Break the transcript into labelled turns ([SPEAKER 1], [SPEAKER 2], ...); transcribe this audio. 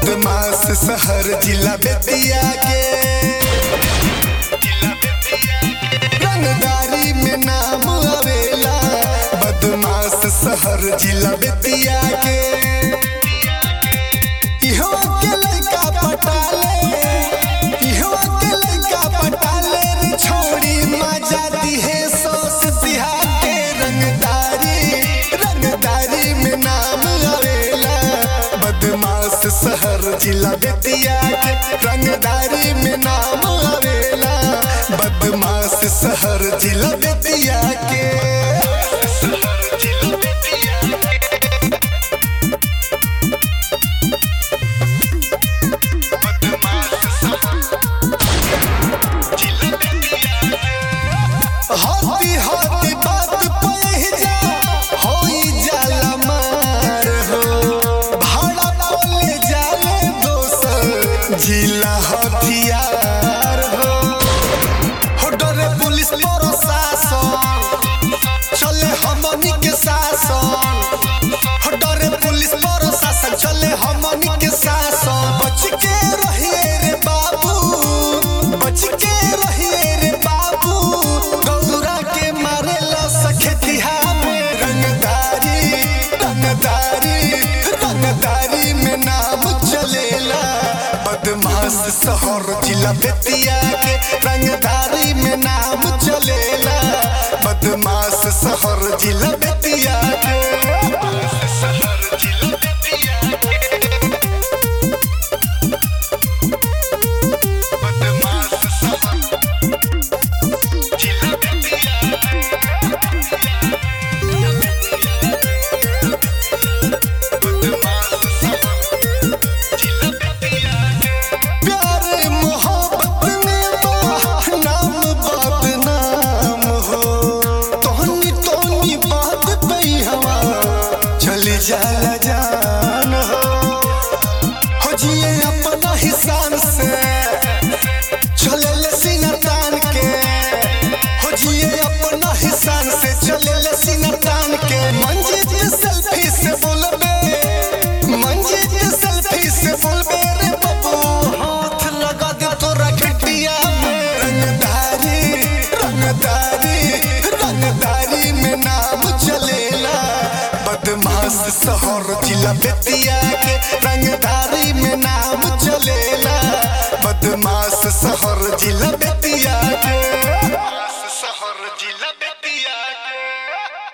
[SPEAKER 1] बदमाश शहर जिला बेतिया के रंगदारी में नाम आवेला बदमाश शहर जिला बेतिया के इहो के लइका पटाले इहो के लइका पटाले रे छोड़ी मजा दिहे सोस बिहार के रंगदारी रंगदारी में नाम आवेला बदमाश शहर जिला बेतिया के रंगदारी में नाम आवेला बदमाश शहर जिला बेतिया के होती होती बात पह जा होई जाला मार हो भाड़ा बोले जाले दोसर जिला हथियार हो हो डरे पुलिस प्रशासन चले हमनी के शासन हो डरे पुलिस प्रशासन चले हमनी के शासन बच के रहिए रे बाबू बच के रहिए रे बाबू गौरा के मारेला सखेतिहा में रंगदारी रंगदारी रंगदारी में नाम चलेला बदमाश शहर जिला बेतिया के रंगदारी में नाम चलेला बदमाश शहर जिला बेतिया के प्यार मोहब्बत में बा नाम बदनाम हो तोहनी तोहनी बात पे हवा चली जाला जान हो हो जिए अपना हिसान से चले ले सीना तान के हो जिए अपना हिसान से चले ले सीना तान के मंजिल सेल्फी से बोलबे मंजिल सेल्फी से बोलबे रे बाबू हाथ लगा दे तोरा खटिया में रंगदारी रंगदारी रंगदारी में नाम चलेला बदमाश शहर जिला बेतिया के रंगदारी में नाम चलेला बदमाश